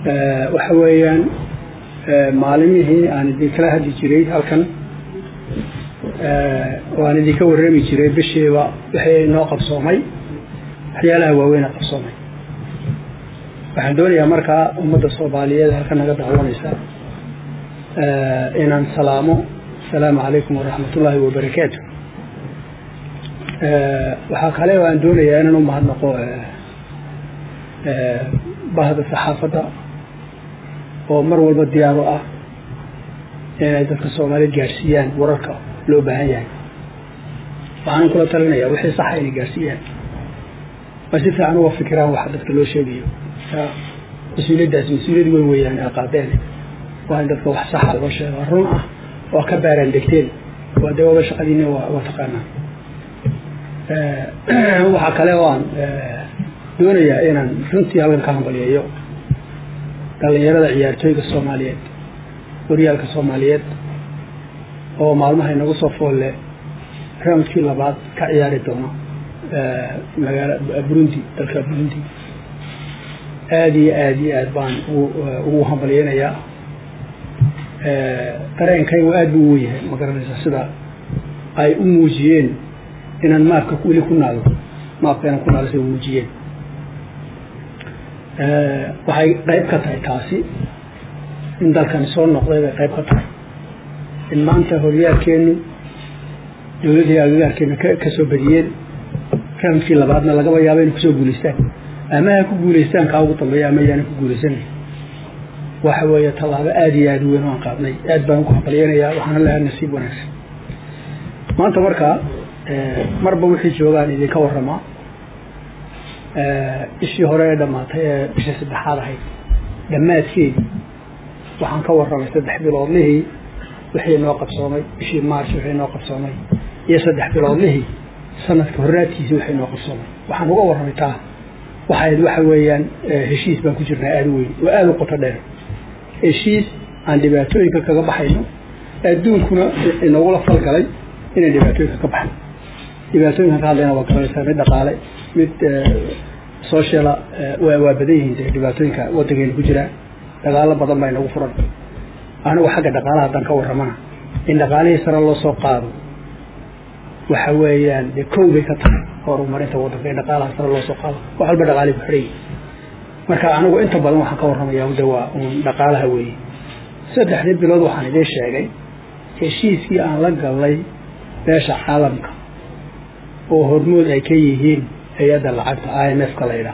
waxa weeyaan maalimihii aan idinkala hadli jiray halkan oo aan idinka warrami jiray bishiiba wixii noo qabsoomay waxyaalaha waaweyn a qabsoomay waxaan doonayaa markaa ummadda soomaaliyeed halkan naga dacwanaysa inaan salaamo asalaamu calaykum waraxmat ullaahi wabarakaatu waxaa kale oo aan doonayaa inaan u mahadnaqo bahda saxaafadda oo mar walba diyaaro ah inay dadka soomaaliyeed gaadhsiiyaan wararka loo baahan yahay waxaan kula talinaya wixii saxa inay gaadhsiiyaan ma si fiican uga fikiraan waxa dadka loo sheegayo mas-uuliyaddaas mas-uuliyad weyn weeyaan ee qaadeen waa in dadka wax saxa loo sheego run ah oo ka baaraan degteen waa dee waba shaqadiina waa taqaanaa waxaa kale oo aan doonayaa inaan runtii halkan ka hambaliyeeyo dhallinyarada ciyaartooyga soomaaliyeed horyaalka soomaaliyeed oo maalmaha inagu soo foolle roundkii labaad ka ciyaari doono magaala burundi dalka burundi aada iyo aada iyo aad baan ugu hambalyeynayaa dareenkaygu aada buu u weyahay ma garanaysa sida ay u muujiyeen inaan maafka weli ku naalo maafka inaan ku naalo siday muujiyeen waxay qayb ka tahay taasi in dalkan soo noqday bay qayb ka tahay in maanta horyaalkeenu dowladii agagaarkeena ka soo badiyeen raamkii labaadna lagaba yaaba inay kusoo guulaystaan ama ha ku guulaystaan kaa ugu dambeeya ama yaana ku guulaysanay waxa weeye tallaabo aada iyo aada u weyn oo aan qaadnay aad baan ugu hambalyeynayaa waxaana leehay nasiib wanaagsan maanta markaa marba wixii joogaan idinka warramaa ishii hore ee dhammaatay ee bishii saddexaad ahayd dhammaadkeedii waxaan ka warramay saddex biloodlihii wixii noo qabsoomay bishii march wixii noo qabsoomay iyo saddex biloodlihii sanadka horraadkiisii wixii noo qabsoomay waxaan uga warramay taa waxayd waxa weeyaan heshiis baan ku jirnaa aada u weyn oo aada u qoto dheer heshiis aan dhibaatooyinka kaga baxayno adduunkuna inagula falgalay inaan dhibaatooyinka ka baxno dhibaatooyinkan ka hadlayna waa garanaysaa mid dhaqaale mid sociala waa badan yihiin de dhibaatooyinka waddankeena ku jira dagaalo badan baa inagu furan anigu xagga dhaqaalaha haddaan ka warramana in dhaqaalihii sare loo soo qaado waxa weeyaan dee kow bay ka tahay horumarinta waddanka in dhaqaalaha sare loo soo qaado wax walba dhaqaalii ku xidhan marka anigu inta badan waxaan ka warramaya de waa uun dhaqaalaha weeye saddexdii bilood waxaan idiin sheegay heshiiskii aan la gallay beesha caalamka oo hormood ay ka yihiin hay-adda lacagta i m f ka la ydhaah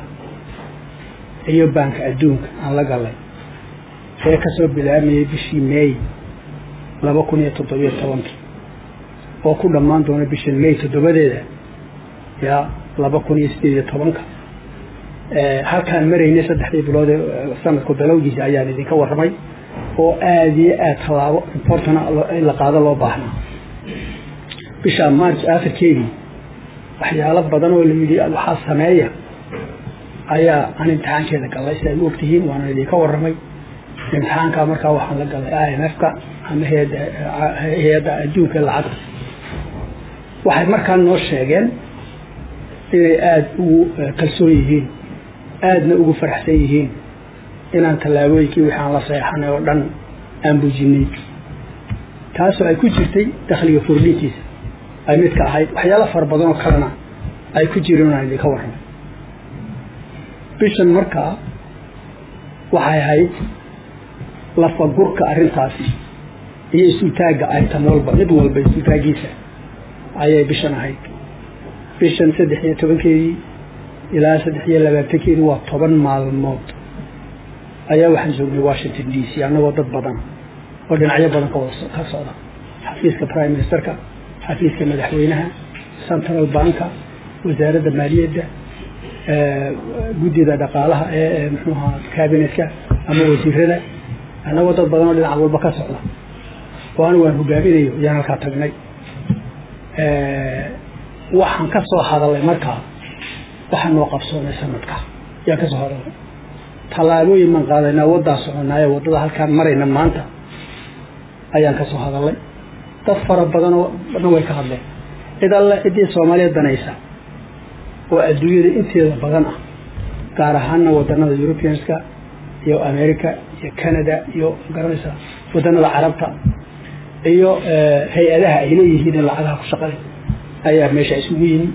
iyo baanka adduunka aan la gallay ee kasoo bilaamayay bishii may laba kun iyo toddobiyo tobankii oo ku dhammaan doona bisha may toddobadeeda yaa laba kun iyo sideed iyo tobanka halkaan maraynay saddexdii bilood ee sanadku bilowgiisa ayaan idinka warramay oo aada iyo aada tallaabo importana in la qaado loo baahnaa bisha march akhirkeedii waxyaalo badan oo layidhi waxaa sameeya ayaa aan imtixaankeeda gallay si ay u ogtihiin waana idinka warramay imtixaankaa markaa waxaan la gallay i m f ka ama hay-adda adduunka lacagta waxay markaa noo sheegeen inay aada ugu kalsoon yihiin aadna ugu faraxsan yihiin inaan tallaabooyinkii wixii aan la seexanay oo dhan aan bujinay taasoo ay ku jirtay dakhliga furdhintiisa ay midka ahayd waxyaalo fara badan oo kalena ay ku jireen aan idinka warramay bishan markaa waxay ahayd lafagurka arrintaasi iyo isultaagga aytan walba mid walba isultaaggiisa ayay bishan ahayd bishan saddex iyo tobankeedii ilaa saddex iyo labaatankeedii waa toban maalmood ayaa waxaan joognay washington d c annagoo dad badan oo dhinacyo badan ka socda xafiiska prime ministerka xafiiska madaxweynaha central banka wasaaradda maaliyadda guddida dhaqaalaha ee mxuuaha cabinetka ama wasiirada annagoo dad badan oo dhinac walba ka socda oo anigu aan hogaaminayo ayaan halkaa tagnay waxaan ka soo hadalay markaa waxaa noo qabsoomay sanadka ayaan ka soo hadalay tallaabooyin baan qaadaynaa waddaa soconaayo waddada halkaan marayna maanta ayaan ka soo hadalay dad fara badanoo dhan way ka hadleen cid alle ciddii soomaaliya danaysa oo adduunyada inteeda badan ah gaar ahaana wadannada europeanska iyo america iyo canada iyo garanaysa waddanada carabta iyo hay-adaha ay leeyihiin in lacagaha ku shaqale ayaa meesha isugu yimi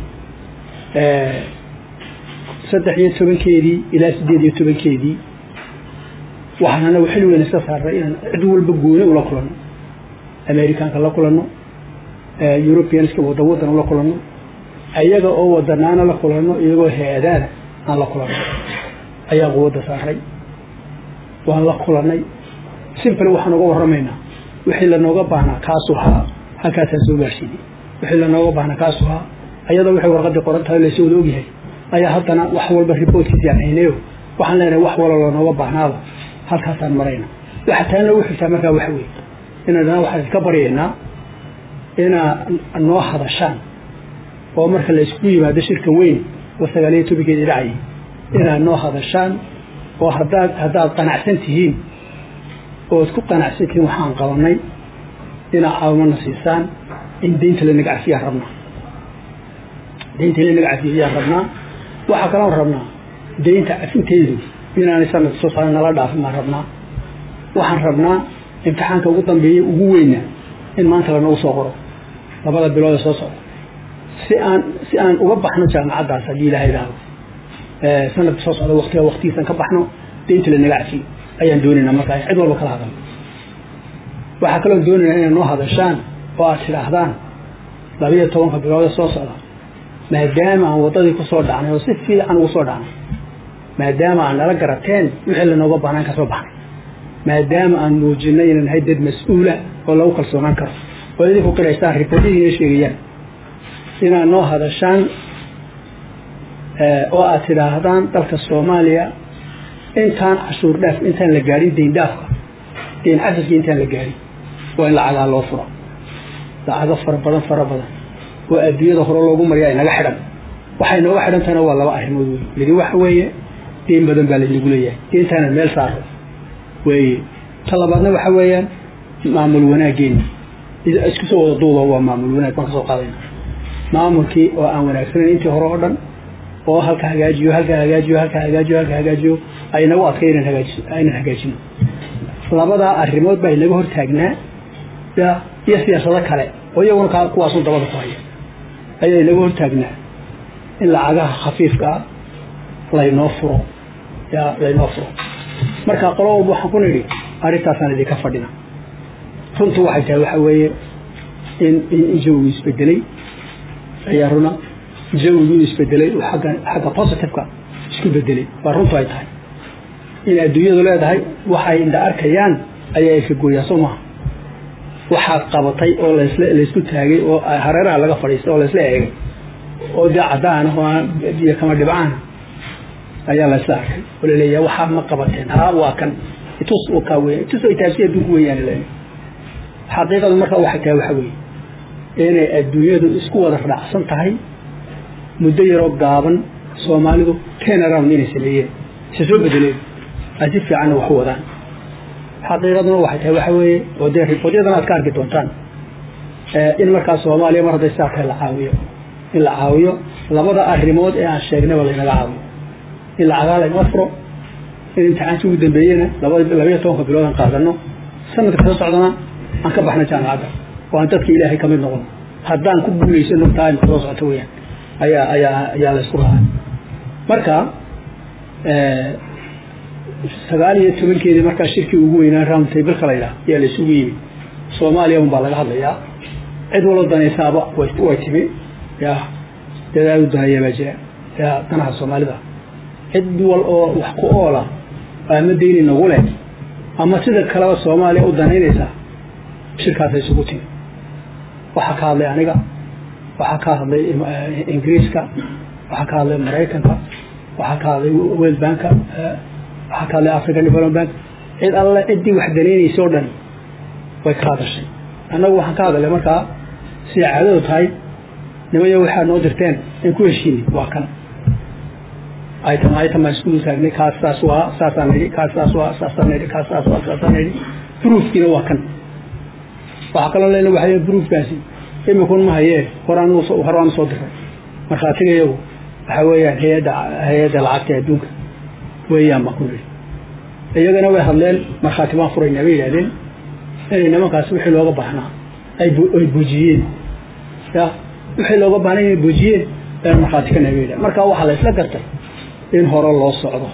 saddex iyo tobankeedii ilaa siddeed iyo tobankeedii waxaan anagu xil weyn iska saaray inaan cid walba gooni ula kulanno americanka la kulanno europeanska wadan wadan ula kulanno ayaga oo wadanaana la kulanno iyagoo hay-adaana aan la kulanno ayaa quwadda saaray waan la kulannay simple waxaan uga warramaynaa wixii lanooga baahnaa kaasuu haa halkaasaan soo gaarsiinay wixii lanooga baahnaa kaasuu haa ayadoo waxay warqadii qoran tahay laysu wada ogyahay ayaa haddana wax walba riboortkiisi aan haynayo waxaan leenahay wax walo lanooga baahnaaba halkaasaan marayna waxa taan loogu xigtaa markaa waxa weeye inaan dana waxaan iska baryaynaa inaa noo hadashaan oo marka la isku yimaado shirka weyn oo sagaaliyo tobankeedii dhacayay inaad noo hadashaan oo haddaad haddaad qanacsan tihiin ood ku qanacsan tihiin waxaan qabanay inaad caawimana siisaan in deynta lanaga cafiyaan rabnaa deynta in lanaga cafiyo ayaan rabnaa waxaa kaloon rabnaa deynta cafinteedu inaanay sanadka soo saaran nala dhaafin baan rabnaa waxaan rabnaa imtixaanka ugu dambeeya ugu weyna in maanta lanagu soo qoro labada bilood ee soo socda si aan si aan uga baxno jaamacaddaas haddii ilaha idhaahdo sanadka soo socda waqtiga waqtigiisan ka baxno deynta lanaga cafiyo ayaan doonaynaa markaa cid walba kala hadalno waxaa kaloo doonaynaa inay noo hadashaan oo aad tidhaahdaan labiyo tobanka bilood ee soo socda maadaama aan waddadii ku soo dhacnay oo si fiican ugu soo dhacnay maadaama aan nala garateen wixii lanooga bahnaan ka soo baxnay maadaama aan muujinay inaan nahay dad mas-uula oo lagu kalsoonaan karo oo idinku qiraystaan riboortihiina sheegayaan inaad noo hadashaan oo aad tidhaahdaan dalka soomaaliya intaan cashuur dhaaf intaan la gaadhin deyn dhaafka deyn cafiskii intaan la gaadhin waa in lacagaa loo furo lacago fara badan fara badan oo adduunyada hore loogu mariya ay naga xidhan waxay nooga xidhantahna waa laba arrimood wey midi waxa weeye deyn badan baa laynagu leeyahay deyntaana meel saaro weeye ta labaadna waxa weeyaan maamul wanaageena isku soo wada duuba waa maamul wanaag baan ka soo qaadayna maamulkii oo aan wanaagsanayn intii hore oo dhan oo halka hagaajiyo halka hagaajiyo halka hagaajiyo halka hagaajiyo ay nagu adkay inaan hagaaji inaan hagaajino labadaa arrimood baa inaga hortaagnaa ya iyo siyaasado kale oo iyaguna ka kuwaasun dabada ku haya ayaa inaga hortaagnaa in lacagaha khafiifka ah laynoo furo ya laynoo furo marka qolo walba waxaan ku nidhi arrintaasaan idinka fadhina runtu waxay tahay waxa weeye in in jawigu isbedelay ayaa runa jawigu isbedelay agga xagga positiveka isku bedelay waa runtu ay tahay in adduunyadu leedahay waxay indha arkayaan ayaa ka gooyaa soo maha waxaad qabatay oo lasla laysku taagay oo hareeraha laga fadhiistay oo laysla eegay oo dee caddaan oo biyo kama dhibcaana ayaa laysla arkay oo laleeyahay waxaa ma qabateen haa waa kan itus oo kaa weya itus ay taabsi adduunku weeyaan leeyahay xaqiiqadu marka waxay tahay waxa weeye inay adduunyadu isku wada raacsan tahay muddo yaroo gaaban soomaalidu ten around inay sameeyeen se soo bedeleen ay si fiicanna wax u wadaan xaqiiqaduna waxay tahay waxa weeye oo dee riboodyadan aad ka arki doontaan in markaa soomaaliya mar hadday saa tahay la caawiyo in la caawiyo labada arrimood ee aan sheegnayba laynaga caawiyo in lacagaa laynoo furo in imtixaankii ugu dambeeyena labayo tobanka bilood aan qaadano sanadka soo socdana aan ka baxna jaamacadda oo aan dadka ilaahay kamid noqono haddaan ku guulaysano taa imka soo socota weyaan ayaa ayaa ayaa laysku raacay marka sagaal iyo tobankeedii markaa shirkii ugu weynaa round tableka la yidhaha ayaa laysugu yimi soomaaliya un baa laga hadlayaa cid waloo danaysaaba way timi ya dadaal u danaya baa jira ya danaha soomaalida cid wal oo wax ku oola ama deyni nagu leh ama sida kaleba soomaaliya u danaynaysa shirkaasa isugu timi waxaa ka hadlay aniga waxaa ka hadlay ingiriiska waxaa ka hadlay maraykanka waxaa ka hadlay world banka waxaa ka hadlay african development bank cid alle ciddii wax danaynaysa o dhan way ka hadashay annagu waxaan ka hadalay markaa siday caadadu tahay nimaya waxaad noo dirteen in ku heshiinay waa kan item item baan isku taagnay kaas saas waa saasaan nidhi kaas saas waa saasaan nidhi kaas saas waa saasaan nidhi proofkiina waa kan waxaa kaloo leena waxay proofkaasi imikun ma hayee horaan horaan soo diray markhaatiga iyagu waxa weeyaan hay-adda hay-adda lacagta adduunka weeyaan baan ku nidhi iyagana way hadleen markhaati baan furaynaa bay yidhahdeen inay nimankaasi wixii looga baahnaa ay ay buujiyeen ya wixii looga baahnay inay buujiyeen ayaan markhaati ka nahay bay yidhahdeen marka waxaa la isla gartay in hore loo socdo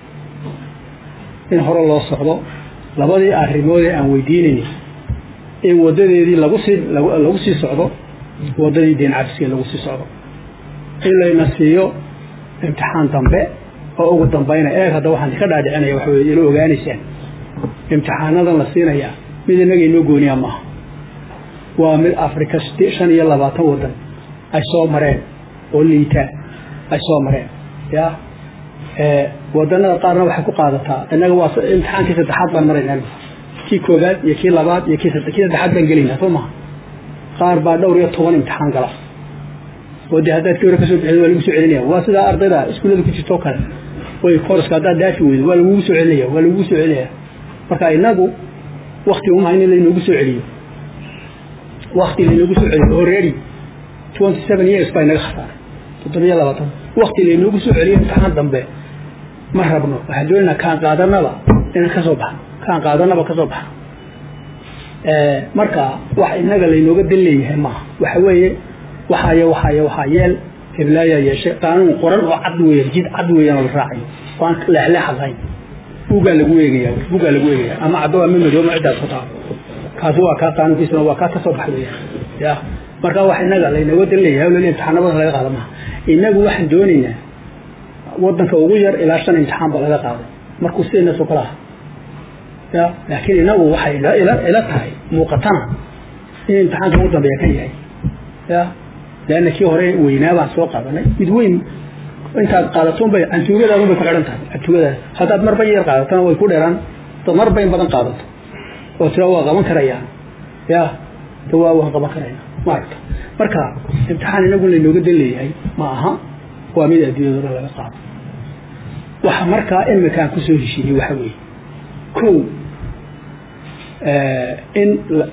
in hore loo socdo labadii arrimoodee aan weydiinayni in wadadeedii lagu sii lagu sii socdo waddadii deen cafiskee lagu sii socdo in layna siiyo imtixaan dambe oo ugu dambayna eeg hadda waxaan ka dhaadhicinaya waxa weye ila ogaanaysaan imtixaanadan la siinayaa mid innaga inoo gooniya maaha waa mid afrika shan iyo labaatan waddan ay soo mareen oo liitaa ay soo mareen ya wadanada qaarna waxay ku qaadataa innaga waa imtixaankii saddexaad baan maraynaa kii koobaad iyo kii labaad iyo kii kii saddexaad baan gelaynaa soo maha qaar baa dhowr iyo toban imtixaan gala oo dee haddaad kii hore kasoo bixid waa lagu soo celinaya waa sidaa ardayda iskuullada ku jirtoo kale way kooraska haddaad daafi weydo waa lagugu soo celinaya waa lagugu soo celinaya marka inagu wakti uma in laynoogu soo celiyo wakti laynoogu soo celiyo already twenty seven years baa inaga khasaaray toddobiyo labaatan wakti laynoogu soo celiyo imtixaan dambe ma rabno waxaan doonaynaa kaan qaadanaba inaan ka soo baxno kaan qaadanaba ka soo baxno marka wax inaga laynooga dan leeyahay maaha waxa weeye waxaaya waxaaya waxaa yeel heblaayaa yeeshay qaanuun qoran oo cad weeyaan jid cad weeyaan oo la raacayo oo aan leexleexad lahayn bugaa lagu eegaya bugaa lagu eegaya ama caddo ama madow ma ciddaas ku taal kaasi waa kaa qaanuunkiisuna waa kaa ka soo bax weeyaan ya marka wax inaga laynooga dan leeyahay lali imtixaanabada laga qaada maaha inagu waxaan doonaynaa wadanka ugu yar ilaa shan imtixaan ba laga qaaday markuu sidaynasoo kala aha ya laakiin inagu waxay ila tahay muuqatana in imtixaanka ugu dambeeya kan yahay ya leanna kii hore weynaa baan soo qaadanay mid weyn intaad qaadaton bay cantuugadaadun bay ku xidhan tahay cantuugadaada haddaad marba yar qaadatona way ku dheeraan dad marba in badan qaadato oo tira waa qaban karayaan ya de waa waan qaban karayna maaragta marka imtixaan inagu laynooga dan leeyahay ma aha waa mid adduunyadooda laga qaado waxa markaa imikaan kusoo heshiiyey waxa weeye kow in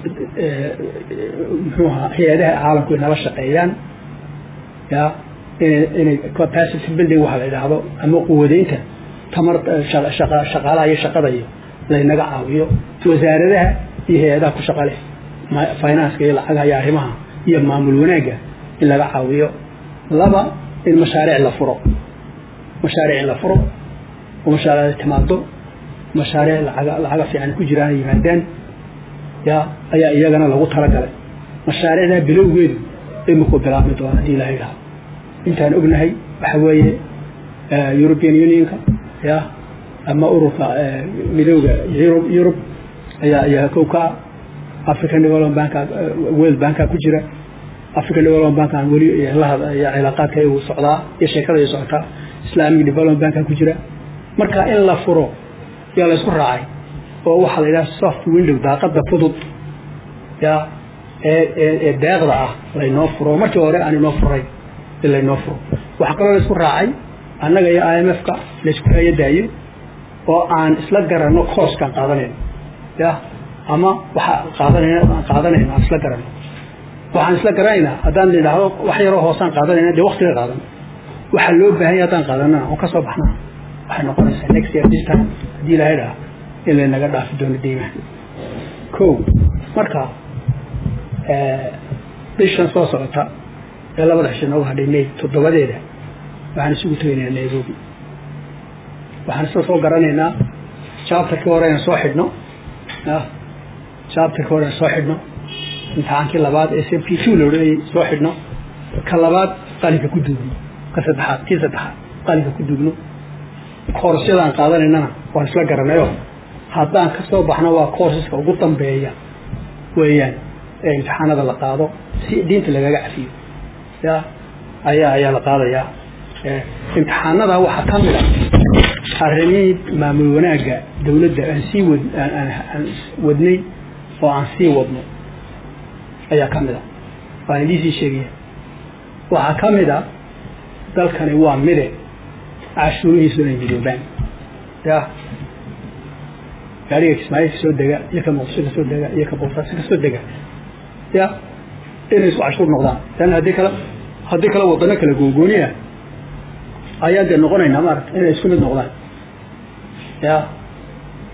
muxuu ahaa hay-adaha caalamku inala shaqeeyaan ya inay inay capacity building waxa la idhaahdo ama quwadeynta tamar shaqaalaha iyo shaqada iyo laynaga caawiyo wasaaradaha iyo hay-adaha ku shaqa leh financeka iyo lacagaha iyo arrimaha iyo maamul wanaagga in laga caawiyo laba in mashaariic la furo mashaariic in la furo oo mashaariicda timaado mashaariic lacaga lacaga fiican ku jiraan yimaadaan ya ayaa iyagana lagu talagalay mashaariicdaa bilowgeedu iminku bilaabmi doona haddii ilaha idhaahdo intaan ognahay waxa weeye european unionka ya ama ururka midowda yurub yurub ayaa ayaa kow ka ah african development banka world banka ku jira african development bankan weli lahada cilaaqaadka igu socdaa iyo sheekada ay socotaa islamic development banka ku jira marka in la furo yaa la isku raacay oo waxaa la yidhaha soft window daaqada fudud ya ee ee deeqda ah laynoo furo markii hore aan inoo furay in laynoo furo waxaa kaloo la isku raacay annaga iyo i m f ka laysku hayadaayo oo aan isla garanno kooskaan qaadanayno ya ama waxa qaadanayna aan qaadanayno aan isla garanno waxaan isla garanaynaa haddaan idhaahdo wax yaroo hoosaan qaadanayna dee waktiga qaadan waxaa loo baahan yahay haddaan qaadanana oo ka soo baxnaa waxay noqonaysaa next year this time haddii ilahay dhaha in laynaga dhaafi doono deymaha ko marka bishan soo socota ee labada cisho noogu hadhay may toddobadeeda waxaan isugu tegaynaa nairobi waxaan isla soo garanaynaa chapterkii hore inaan soo xidhno chapterkii hore inaan soo xidhno imtixaankii labaad ee c p two la odhanayay soo xidhno ka labaad qalinka ku duugno ka saddexaad kii saddexaad qalinka ku duugno koorasyadaan qaadanaynana waan isla garanayo haddaan ka soo baxno waa courseska ugu dambeeya weeyaan ee imtixaanada la qaado si diinta lagaga cafiyo ya ayaa ayaa la qaadayaa imtixaanada waxaa ka mid a arrimihii maamul wanaagga dawladda aan sii wad aan wadnay oo aan sii wadno ayaa ka mid a waan idiisii sheegaya waxaa ka mid a dalkani waa mide cashuurihiisu inay midoobaan ya gaariga kismaayo ka soo dega iyo ka muqdisho ka soo dega iyo ka boosaaso ka soo dega ya inay isku cashuur noqdaan leanna haddii kale haddii kale wadano kala googooniya ayaan dee noqonaynaa maarata inay isku mid noqdaan ya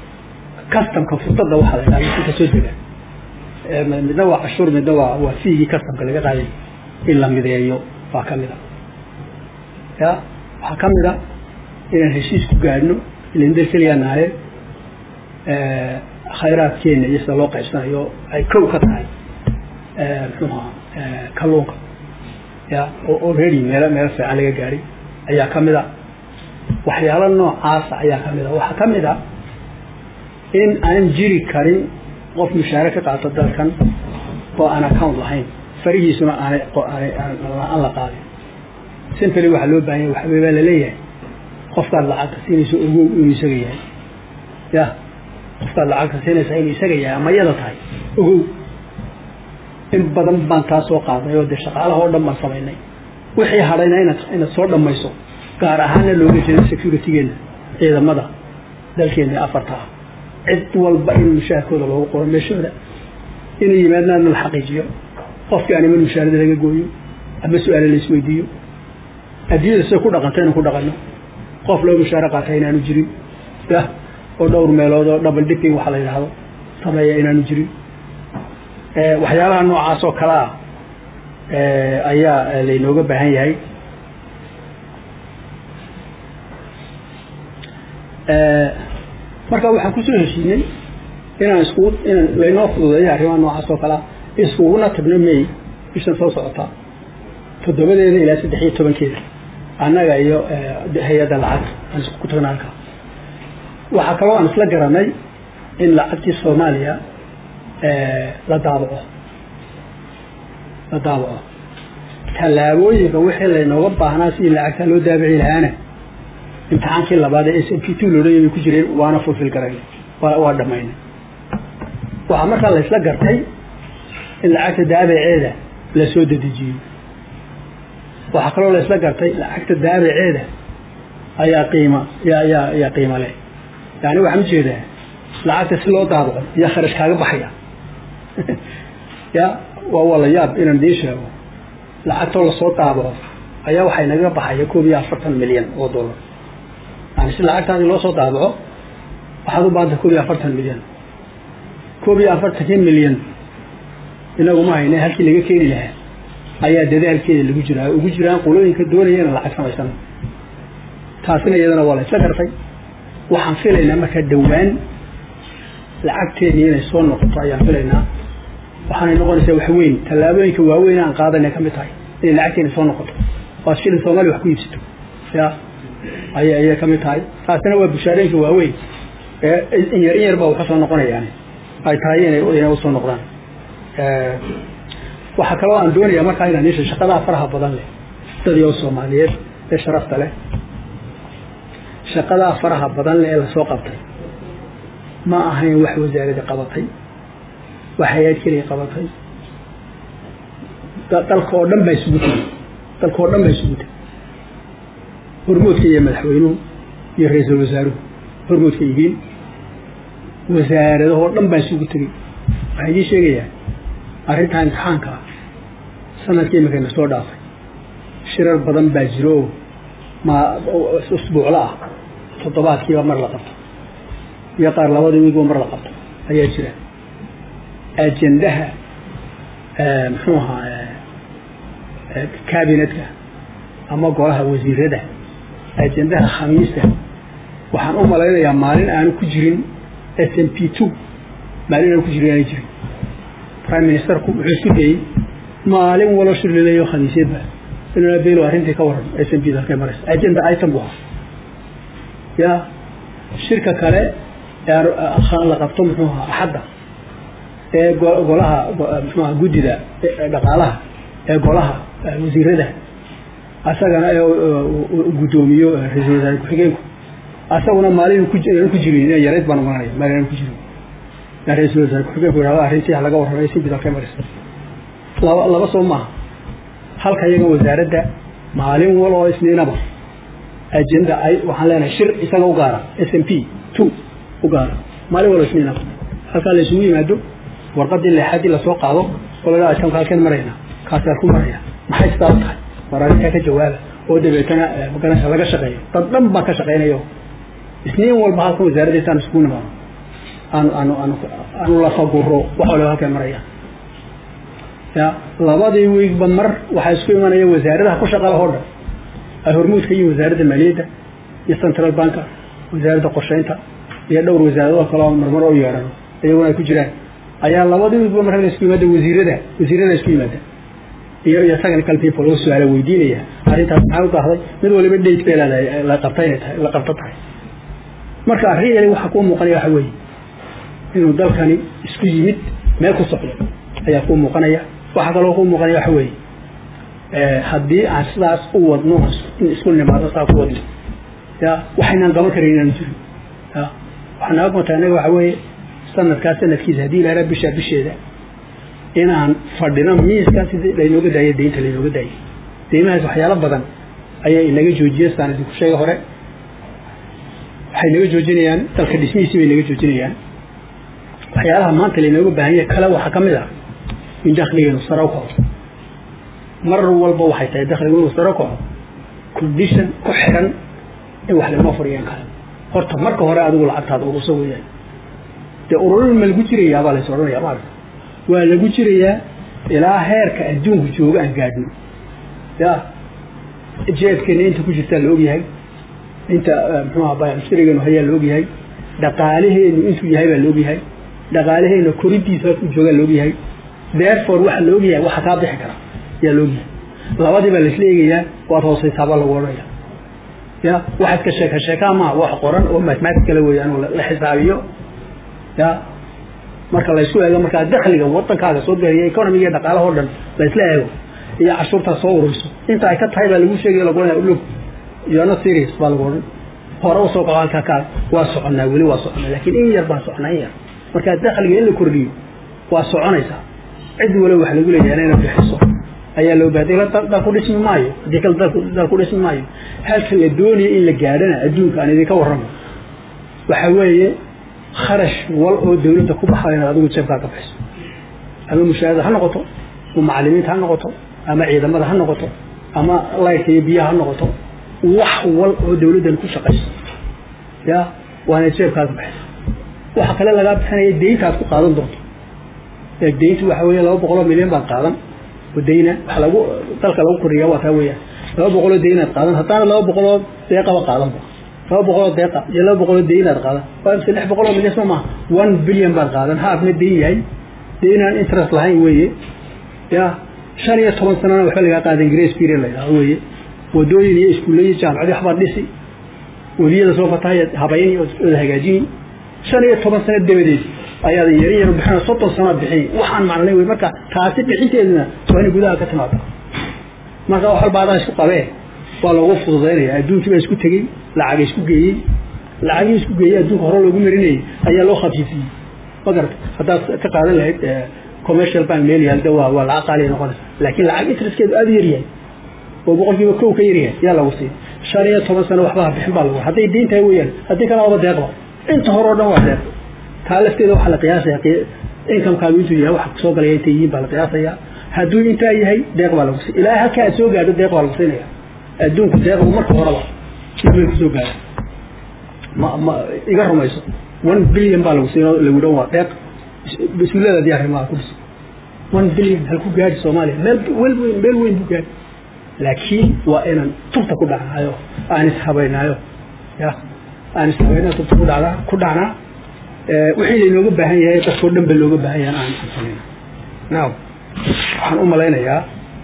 customka furdada waxaa la yidhahda si kasoo dega midna waa cashuur midna waa waa fiigii customka laga qaaday in la mideeyo baa ka mid a ya waxaa ka mid a inaan heshiis ku gaadhno ilindar keliya nahaye khayraadkeena iyo sida loo qaybsanayo ay kow ka tahay muxuuha kalluunka ya oo already meelo meelo fiican laga gaadhay ayaa ka mid a waxyaalo noocaasa ayaa ka mid a waxaa ka mid a in aan jiri karin qof mushaare ka qaato dalkan oo aan account lahayn farihiisuna aanay aan la qaadin simply waxaa loo baahan yahay waxawey baa laleeyahay qofkaad lacagta siinayso ogow inuu isaga yahay ya qofkaad lacagta siinaysa inuu isaga yahay ama iyada tahay ogow in badan baan taa soo qaaday oo dee shaqaalaha oo dhan baan samaynay wixii hadhayna inaad inaad soo dhammayso gaar ahaanna looga jeedo securitygeena ciidamada dalkeena afarta ah cid walba in mushaarkooda loogu qoro meeshooda inuu yimaadnaana la xaqiijiyo qofkii aan iman mushaarada laga gooyo ama su-aale la isweydiiyo adduunyada siday ku dhaqanta inaan ku dhaqano qof loo mushaare qaata inaanu jirin yah oo dhowr meelood oo double dipping waxaa la yidhaahdo sameeya inaanu jirin waxyaalaha noocaas oo kale ah ayaa laynooga baahan yahay marka waxaan kusoo heshiinay inaan iskugu inaan laynoo fududeeyo arrimaha noocaas oo kalea iskuguna tagno may bishan soo socota toddobadeeda ilaa saddex iyo tobankeeda annaga iyo hay-adda lacagta aan iskugu tagno halkaa waxaa kaloo aan isla garanay in lacagtii soomaaliya la daabaco la daabaco tallaabooyinka wixii laynooga baahnaa sidii lacagtaa loo daabici lahaana imtixaankii labaad ee s m p two loodhanya bay ku jireen waana fulfil garayn waa dhamaynay waxaa markaa la isla gartay in lacagta daabaceeda la soo dedejiyo waxaa kaloo la isla gartay lacagta daabaceeda ayaa qiima yaa yaa yaa qiimo leh yani waxaan ujeedaa lacagta si loo daabaco iyo kharash kaaga baxaya ya waa waa la yaab inaan idiin sheego lacagtoo lasoo daabaco ayaa waxay naga baxaya koob iyo afartan milyan oo dollar yani si lacagtaadi loo soo daabaco waxaad u baahanta koob iyo afartan milyan koob iyo afartankii milyan inagu ma hayne halkii laga keeni lahaa ayaa dadaalkeeda lagu jiraa ugu jiraan qolooyinka doonaya ina lacag samaysano taasina iyadana waa la isla gartay waxaan filaynaa markaa dhowaan lacagteedii inay soo noqoto ayaan filaynaa waxaanay noqonaysaa wax weyn tallaabooyinka waaweyn aan qaadanay ka mid tahay inay lacagteena soo noqoto oo ad shilin soomaaliya wax ku iibsato ya ayay ayay ka mid tahay taasina waa bushaarooyinka waaweyn ee in yar in yar baa waxu soo noqonayaan ay tahay inay inay usoo noqdaan waxaa kaloo aan doonayaa markaa inaan isha shaqadaha faraha badan leh dadii oo soomaaliyeed ee sharafta leh shaqadaha faraha badan leh ee lasoo qabtay ma ahayn wax wasaaradda qabatay wax hay-ad keliya qabatay dalka oo dhan baa isugu tegey dalka oo dhan baa isugu tegey hormoodka iyo madaxweynuhu iyo ra-iisul wasaaruhu hormoodka yihiin wasaaradahoo dhan baa isugu tegey waxaan idiin sheegayaa arrintaa imtixaanka ah sanadkii imakayna soo dhaafay shirar badan baa jiro oo ma usbuucla ah toddobaadkiiba mar la qabto iyo qaar labadii wiigba mar la qabto ayaa jira ajendaha muxuu ahaa cabinetka ama golaha wasiirada ajendaha khamiista waxaan u malaynayaa maalin aanu ku jirin s m p two maalin aanu ku jirin aanay jirin prime ministerku wuxuu isku dayey maalin walo shir laleeyo khamiisyadba inuu belo arrintii ka waran s m p halkay maraysa agenda item bu ahaa ya shirka kale ee la qabto muxuu ahaa axadda ee golaha muxuuaha guddida dhaqaalaha ee golaha wasiirada asagana ee guddoomiyo ra-isul wasaare ku-xigeenku asaguna maalin ku jirin ina yarayd baan umalanaya maalin aan ku jirin ra-isul wasaare ku-xigeenku yidhahdo arrintii laga warramay si bid halkay maraysa laba laba soo maaha halka iyaga wasaaradda maalin wal oo isniinaba agenda ay waxaan leenahay shir isaga u gaara s m p two u gaara maalin wal oo isniinaba halkaa la isugu yimaado warqadii leexadii lasoo qaado oo laga atamka halkeen marayna kaasaan ku maraya maxay sidaa u tahay war arrintaa ka jawaaba oo dabeetana laga shaqeeyo dad dhan baa ka shaqeynayo isniin walba halkan wasaaradda intaan isugu nimaado aanu aanu aanu aanu lafaguro wax waliba halkay marayaan ya labadii wiigba mar waxaa isku imanaya wasaaradaha ku shaqala oo dhan ay hormuud ka yihiin wasaaradda maaliyadda iyo central banka wasaaradda qorsheynta iyo dhowr wasaarado kaleo marmar u yeedhano iyaguna ay ku jiraan ayaa labadii wiigba marka isku yimaada wasiirada wasiirada isku yimaada iyo iyo technical people oo su-aala weydiinaya arrintaas maxaa u daahday mid waliba date bay leedahay la qabta inay tahay la qabto tahay marka arrin yali waxaa kuu muuqanaya waxa weeye inuu dalkani isku yimid meel ku socdo ayaa kuu muuqanaya waxaa kaloo kuu muuqanaya waxa weeye haddii aan sidaas u wadno in isku nimaado saa ku wadno ya waxaynaan qaban karin inaan jirin ya waxaa naga gunta innaga waxa weeye sanadkaas sanadkiisa haddii ilaara bisha bisheeda inaan fadhino miiskaa sidii laynooga daayay deynta laynooga daayay deymahaas waxyaalo badan ayaa inaga joojiyeen saan idinku sheega hore waxay naga joojinayaan dalka dhismihiisii bay naga joojinayaan waxyaalaha maanta laynooga baahan yahay kale waxaa ka mid ah in dakhligeenu sare u kaco mar walba waxay tahay dakhligu inuu sare u kaco condition ku xiran in wax laynoo fadhiyaan kale horta marka hore adigu lacagtaada urusa weeyaan dee ururin ma lagu jirayaa baa lays odhanayaa maarata waa lagu jirayaa ilaa heerka adduunku jooga aan gaadhno ya jeedkeena inta ku jirtaa la ogyahay inta muxuuha baamushtarigeenu hayaa la ogyahay dhaqaalaheenu intuu yahay baa la ogyahay dhaqaalaheena korintiisa ku joogaa la ogyahay therefore waxa la ogyahay waxa kaa bixi kara yaa la ogyahay labadii baa laisla eegayaa waad hoosaysaa baa lagu odhanaya ya waxaad ka sheeka sheekaa maa wax qoran oo mathematicala weeyaan oo la xisaabiyo ya marka laysku eego markaa dakhliga wadankaaga soo geliya economiga iyo dhaqaalaha o dhan laysla eego iyo cashuurtaa soo ururiso inta ay ka tahay baa lagu sheegaya lagu odhanaya look you're not serious baa lagu odhan hore usoo kaco halkaa kaa waa soconaa weli waa soconaa laakiin in yar baan soconaa in yar marka dakhliga in la kordhiyo waa soconaysaa cid waliba wax lagu leeyahay inay bixiso ayaa loo baahay dal ku dhismi maayo haddii kale dal ku dhismi maayo halka la doonayo in la gaadhana adduunka aan idinka warramo waxa weeye kharash wal oo dawladda ku baxayo inaad adigu jeebkaa ka bixiso ama mushaahada ha noqoto ama macalimiinta ha noqoto ama ciidamada ha noqoto ama laydka iyo biyaha ha noqoto wax wal oo dawladdan ku shaqayso ya waa inaad jeebkaa ka bixiso waxa kale lagaa bixinaya deynta aad ku qaadan doonto deyntu waxa weeye laba boqoloo milyan baad qaadan oo deyna waxa lagu dalka lagu kordhiya waa taa weeyaan laba boqoloo deynaad qaadan haddaana laba boqoloo deeqaba qaadanba laba boqoloo deeqa iyo laba boqoloo deynaad qaadan waa imse lix boqoloo milyan soo maaha one billion baad qaadan haafna deyn yahay deynaan interest lahayn weeye ya shan iyo toban sanana waxba lagaa qaadan grace period la yidhaho weeye wadooyin iyo iskuulle iyo jaamacadii waxbaad dhisi weliyada soo fatahaya habayni ood hagaajini shan iyo toban sano dabadeed ayaad yar yar bixina soddon sanoad bixin waxaan macnay wey marka taasi bixinteeduna waa inay gudaha ka timaado marka wax walba adaa isku qabee waa loogu fududaynaya adduunkii baa isku tegey lacaga isku geeyey lacagii isku geeyey adduunka hore loogu marinayay ayaa loo khafiifiyey ma garata haddaad ka qaadan lahayd commercial bank meel yaal de waa waa lacag qaaliya noqonaysa laakiin lacag interestkeedu aada u yaryahay oo boqolkiiba kow ka yaryahay yaa lagu siiyey shan iyo toban sano waxba ha bixin baa lagu hadday deyn tahay weeyaan haddii kale waba deeqba inta hore o dhan waa deeq taa lafteeda waxaa la qiyaasaya inkamkaagu intuu yahay waxa kusoo galaya intay yihiin baa la qiyaasaya hadduu intaa yahay deeq baa lagu siy ilaa halkaa aad soo gaadho deeq baa lagu siinaya adduunku deeqbu marka horeba ibay kusoo gaadha ma ma iga rumayso one billion baa lagu siin lagu dhan waa deeq mas-uuliyadaadii arrimaha ku dhisa one billion halku gaadhi soomaaliya meel wel weyn meel weyn buu gaadhi laakiin waa inaan tubta ku dhacnaayo aan ishabaynaayo ya aan ishabaynaayo tubta ku dhacnaa ku dhacnaa wixii laynooga baahan yahay dadkao dhan ba looga baahan yahay aan samayna now waxaan u malaynayaa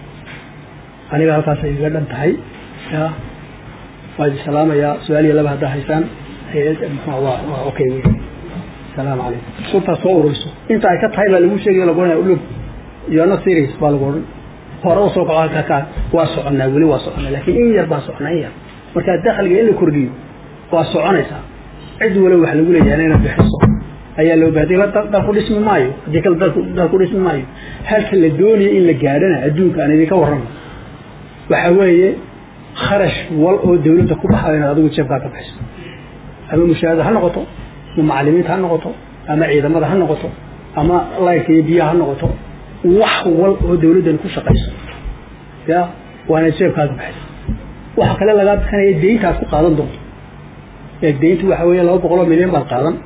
aniga halkaas ay iga dhan tahay ya waa idin salaamayaa su-aal iyo laba haddaa haysaan waa waa okay wey salaamu calaykum surtaa soo ururiso inta ay ka tahay baa lagu sheegaya lagu odhanaya look you're not serious baa lagu odhan hore usoo kaco halkaa kaa waa soconaa weli waa soconaa laakiin in yar baan soconaa in yar marka dakhliga in la kordhiyo waa soconaysaa cid waliba wax lagu leeyahay inay bixiso ayaa loo baahay dal ku dhismi maayo haddii kale dal ku dhismi maayo halka la doonayo in la gaadhana adduunka aan idinka warramo waxa weeye kharash wal oo dawladda ku baxayo inaad adigu jeebkaa ka bixiso ama mushaahada ha noqoto ama macalimiinta ha noqoto ama ciidamada ha noqoto ama laydka iyo biyaha ha noqoto wax wal oo dawladdan ku shaqayso ya waa inaad jeebkaa ka bixiso waxa kale lagaa bixinaya deynta aad ku qaadan doonto deyntu waxa weeye laba boqoloo milyan baad qaadan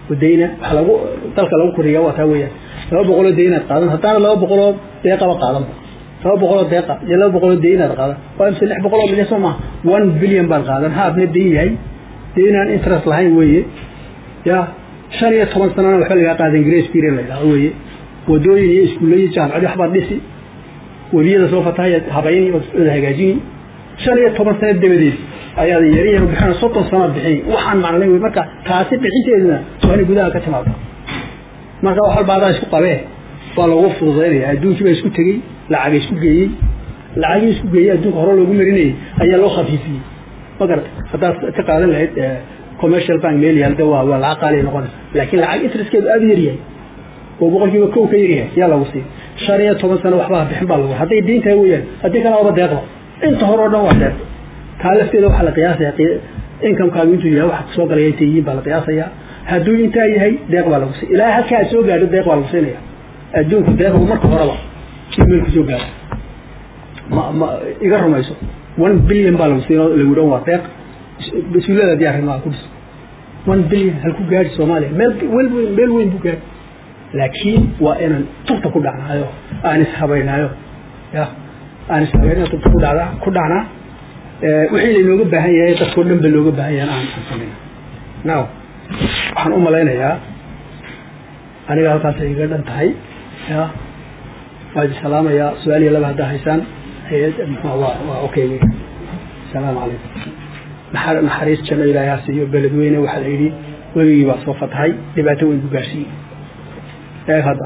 dayna waxa lagu dalka lagu koriyaa waa taa weeyaan laba boqoloo deynaad qaadan haddaana laba boqoloo deeqaba qaadan laba boqoloo deeqa iyo laba boqoloo deynaad qaadan waa mise lix boqoloo milyan soo maha one billion baad qaadan haafna dayn yahay daynaan interest lahayn weeye ya shan iyo toban sanana waxba lagaa qaadan grace period la yidhahdo weeye wadooyin iyo iskuulla iyo jaamacado waxbaad dhisi webiyada soo fatahaya habayni oda hagaajini shan iyo toban sano dabadeed ayaad yari yar bixin soddon sanood bixin waxaan macnay wey marka taasi bixinteeduna waa inay gudaha ka timaado marka wax walba adaa isku qabee waa loogu fududaynaya adduunkii baa isku tegey lacaga isku geeyey lacagii isku geeyey adduunka hore loogu marinayay ayaa loo khafiifiyey ma garata haddaad ka qaadan lahayd commercial bank meel yaalda waa waa lacag qaaliya noqonaysa laakiin lacag interestkeedu aada u yaryahay oo boqolkiiba kow ka yaryahay yaa lagu sii shan iyo toban sano waxbaa bixin baa lagu hadday diin tahay weeyaan haddii kale waaba deeqba inta hore oo dhan waa deeq taa lafteeda waxaa la qiyaasaya inkamkaagu intuu yahay waxa kusoo galaya intay yihiin baa la qiyaasaya hadduu intaa yahay deeq baa lagu sii ilaa halkaa soo gaadho deeq baa lagu siinaya adduunku deeqbu marka horeba meel kusoo gaadho ma ma iga rumayso one billion baa lagu siin lagu dhan waa deeq mas-uuliyada diyaar rimaa ku dhis one billion halku gaadhi soomaaliya meel wel weyn meel weyn buu gaadhi laakiin waa inaan tubta ku dhacnaayo aan ishabaynaayo ya aan ishabaynayo tubta ku dhacdaa ku dhacnaa wixii laynooga baahan yahay dadkao dhan ba looga baahan yahay aan aan samayna now waxaan u malaynayaa aniga halkaas iga dhan tahay ya waa idi salaamayaa su-aal iyo laba haddaa haysaan hay-ad muxua waa waa okay wey asalaamu calaykum naxar naxariis janno ilaahay ha siiyo beledweyne waxaa la yidhi webigii baa soo fatahay dhibaato weyn ku gaarsiiyey eeg hadda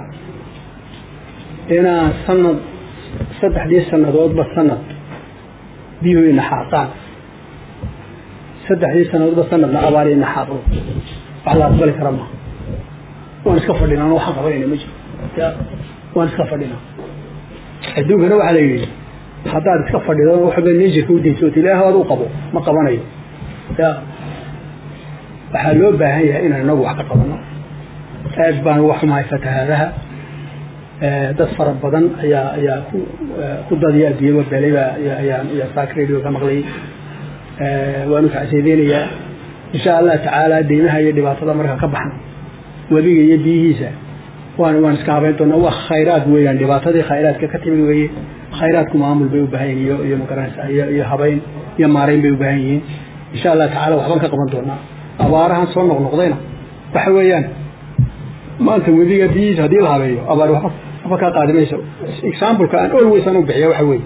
inaan sanad saddexdii sanadoodba sanad biyuhu inaxaaqaan saddexdii sanadoodba sanadna abaar inaxaaqdo wax la aqbali kara maha waan iska fadhinaa waxaan qabanayna ma jiro ya waan iska fadhinaa adduunkana waxaa la yidhi haddaad iska fadhido waxba najerka udaysoot ilaah aad u qabo ma qabanayo ya waxaa loo baahan yahay inaan inagu wax ka qabano aad baan uga xumahay fatahaadaha dad fara badan ayaa ayaa ku ku dadiya adduunyaba belayba ayaan iyo saak radio ka maqlayay waanu kacseedeynayaa insha allah tacaala deymaha iyo dhibaatada markaan ka baxno webiga iyo biyihiisa waan waan iska habayn doonaa waa khayraad weeyaan dhibaatadii khayraadka ka timid weeye khayraadku maamul bay u baahan yihin iyo iyo magaranaysa iyo iyo habayn iyo maarayn bay u baahan yihiin insha allah tacaala waxbaan ka qaban doonaa abaarahan soo noqnoqdayna waxa weeyaan maanta webiga biyihiisa haddii la habeeyo abaar waxba waxba kaa qaadi mayso exampleka aan always aan u bixiya waxa weeye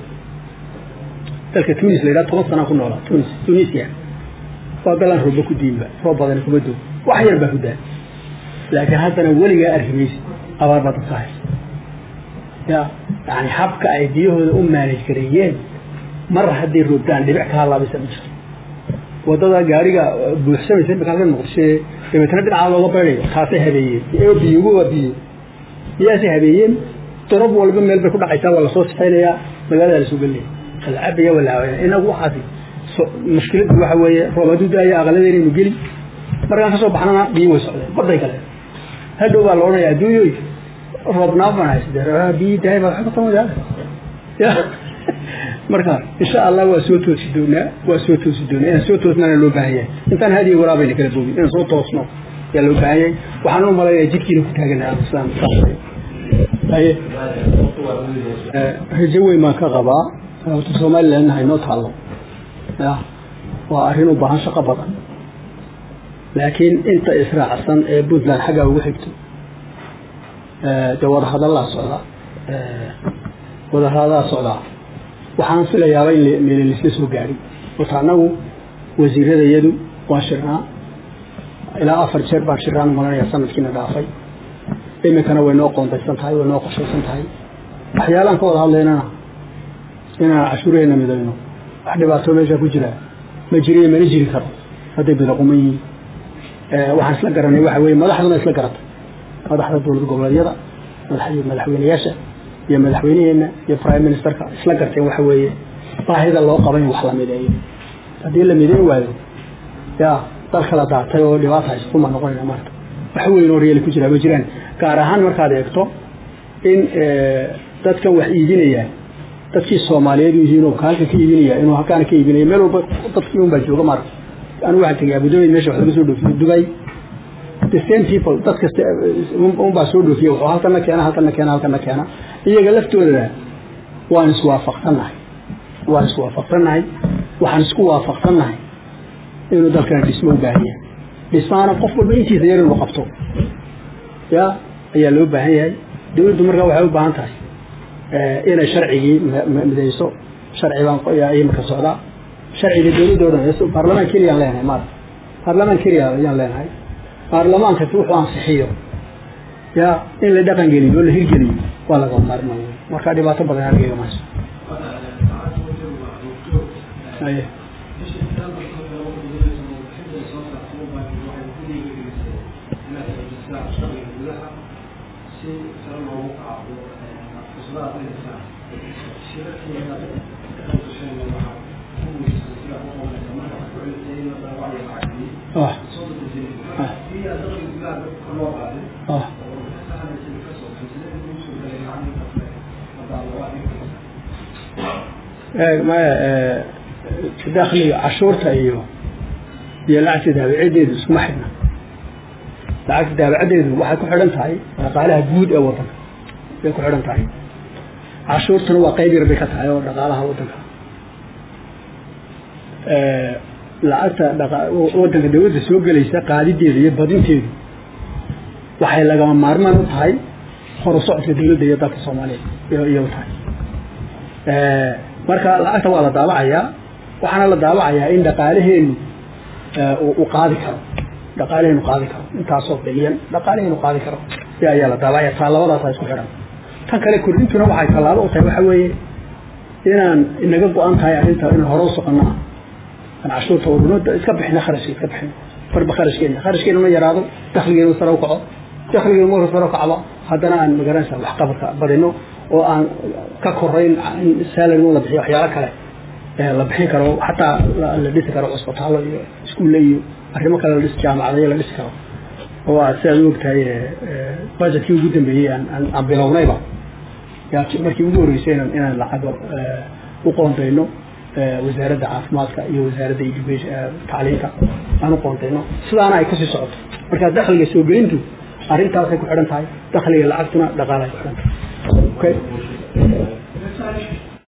dalka tunis la yidhaha toban sanaa ku noolaa tunis tunisia waa galaan rooba ku diinba roob badan kuma doo wax yar baa ku daa laakiin haddana weligaa arki maysi abaar baa dadka haysa ya yani habka ay biyahooda u maanaj gareeyeen mar hadday roobtaan dhibic ka halaabaysa ma jirto wadada gaariga buuxsamaysa imika halkan muqdisho dabeetana dhinaca looga baydayo taasay habeeyeen biyugu waa biyo biyahaasay habeeyeen dorob walba meel bay ku dhacaysaa waa lasoo sixeynayaa magaalada lasoo gelinaya la cabaya waa la habeynaya inagu waxaasi mushkiladdu waxa weeye roob hadduu daayo aqaladeynaynu geli markaan kasoo baxnana biyo way socdeen baday kale hadhow baa la odhanaya adduunyoy roobnaaf baan hayste biyi dahay baa waxba kama yaala ya marka insha allah waa soo toosi doonaa waa soo toosi doonaa inaan soo toosnaana loo baahan yahay intaan hadiyo waraabayna kala boogin inaan soo toosno ayaa loo baahan yahay waxaan u malaynayaa jidkiina ku taaganaha islaan haye rajo weyn baan ka qabaa horta somalilandna haynoo taallo ya waa arrin u baahan shaqo badan laakiin inta israacsan ee puntland xaggaa ugu xigto dee wadahadallaa socda wadahadadaa socdaa waxaan filayaaba in meel laisla soo gaadhin horta annagu wasiiradayadu waan shirnaa ilaa afar jeer baan shirnaan malanaya sanadkiina dhaafay iminkana way noo qoondaysan tahay way noo qorshaysan tahay waxyaalaan ka wada hadlaynana inaan cashuuraheenna midayno wax dhibaato meesha ku jira ma jiriyo mana jiri karo hadday bidaquman yihiin waxaan isla garanay waxa weye madaxduna isla garatay madaxda dowlad goboleedyada madaxweyneyaasha iyo madaxweyneheenna iyo prime ministerka isla garteen waxa weeye baahida loo qaba in wax la mideeyo haddii la mideyn waayo ya dal kala daatay oo dhibaata haysatuma noqonayna marka wax weyn oo reeli ku jira ma jiraan gaar ahaan markaad eegto in dadkan wax iibinaya dadkii soomaaliyeed u yihiin oo halka ka iibinaya inuu halkaana ka iibinaya meel walba dadkii un baa jooga maarka anigu waxaan tegay abudabi meesha wax laga soo dhoofiyo dubay the same people dad kasta unbaa soo dhoofiya wuxuu halkana keena halkana keena halkana keena iyaga laftooda waan iswaafaqsannahay waan iswaafaqsannahay waxaan isku waafaqsannahay inuu dalkana dhismo u baahan yahay dhismaana qof walba intiisa yar inuu qabto ya ayaa loo baahan yahay dawladdu markaa waxay u baahan tahay inay sharcigii midayso sharci baan imika socdaa sharciga dawladda o dhan baarlamaan keliyaan leenahay maarata baarlamaan keliya ayaan leenahay baarlamaankasi wuxuu ansixiyo ya in la dhaqan geliyo oo la hirgeliyo waa laga maarma wey marka dhibaato badan argeyga mayso aye ah ah maya dakhliga cashuurta iyo iyo lacagta daabacadeedu iskuma xidhna lacagta daabacadeedu waxay ku xidhan tahay dhaqaalaha guud ee wadanka bay ku xidhan tahay cashuurtuna waa qayb yar bay ka tahay oo dhaqaalaha wadanka lacagta wadanka dawladda soo gelaysa qaadideeda iyo badinteedu waxay lagama maarmaan u tahay horu socodka dawladda iyo dalka soomaaliya iyo u tahay marka lacagta waa la daabacayaa waxaana la daabacayaa in dhaqaalaheenu uu qaadi karo dhaqaalaheenu qaadi karo intaasoo bilyan dhaqaalaheenu qaadi karo ayaa la daabacaya taa labadaasa isku xidhan tan kale kordhintuna waxay tallaabo u tahay waxa weeye inaan inaga go-an tahay arrinta inaan hore u soconno ah aan cashuurta urno iska bixina kharashka iska bixino farba kharashkeena kharashkeena ma yaraado dakhligeena sare u kaco dakhligeena marka sare u kacba haddana aan magaranaysa waxqabadka badino oo aan ka korayn salary la bixiyo waxyaalo kale la bixin karo xataa la dhisi karo cusbitaallo iyo iskuulle iyo arrimo kale la dhisi jaamacadayo la dhisi karo oo aad sidaad u ogtahay budgetkii ugu dambeeyey aan bilownayba markii ugu horreysay inaan inaan lacago u qoondayno wasaaradda caafimaadka iyo wasaaradda tacliinta aan u qoondayno sidaana ay kusii socoto marka dakhliga soo gelintu arrintaasay ku xidhan tahay dakhliga lacagtuna dhaqaalahay ku xidhan tahay okay